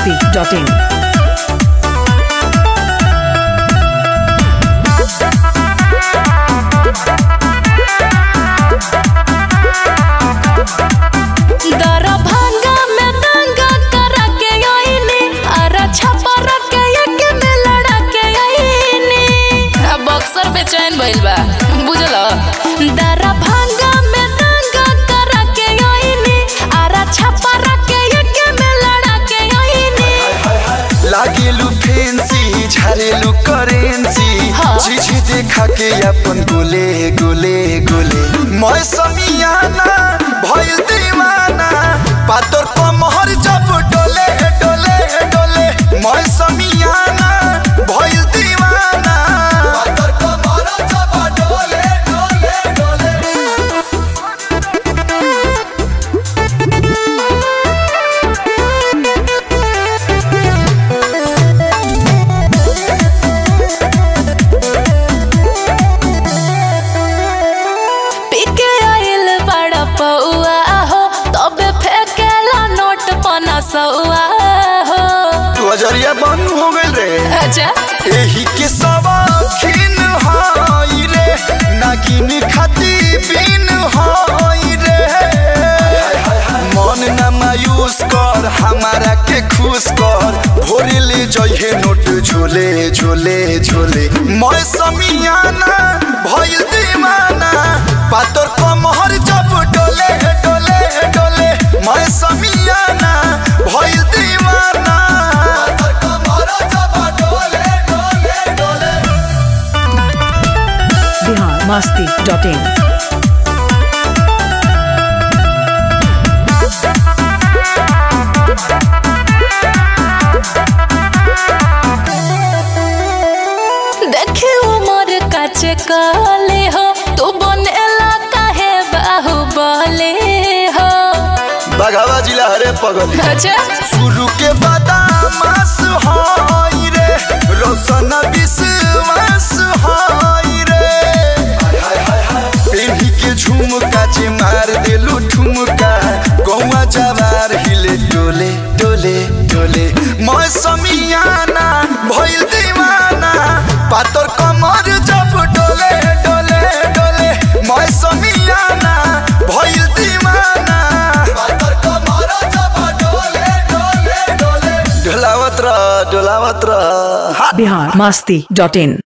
masti.in. Darbhanga में दंगा करा के आईनी अरे छपर के एक में लड़ा के आईनी अब बक्सर पे चैन भइल बा बुझल दरभंगा में दंगा करा के आईनी अरे छपर के एक में लड़ा के आईनी लागेलु फेंसी झारेलु करेंसी हाँ। चीज देखा के अपन गोले गोले गोले मैं समियाना भइल दीवाना पातर कमहर जब डोले डोले डोले मैं समियाना भइल दीवाना पातर कमहर जब डोले डोले डोले पीके आइल बड़ा पौआ हो तबे फेंकेला नोट पना सौआ हो तू अजरिया बंद हो गइल रे अच्छा एही के सवाखिन हाई रे नागिन खाती बिन हाई रे मन न मायूस कर हमारा के खुश कर भोरे ले जइहे नोट झोले झोले झोले मैं समियाना भइल दीवाना पातर कमहर जब डोले डोले डोले मैं समियाना भइल दीवाना पातर कमहर जब डोले डोले डोले Bihar masti.in. देखे उमर काचे काले हो तू बनेला काहे बाहुबले हो बघावा जिला हरे पगल अच्छा शुरू के बादामास हाई रे रोशन विश्वास हाई रे पेन्ही के झुमका जे मार देलू ठुमका गौवा जवार हिले डोले डोले डोले मैं समियाना भइल दीवाना पातर कमर जब डोले डोले डोले मैं समियाना भइल दीवाना पातर कमर जब डोले डोले डोले डोलावत रह डोलावत रह Bihar masti.in.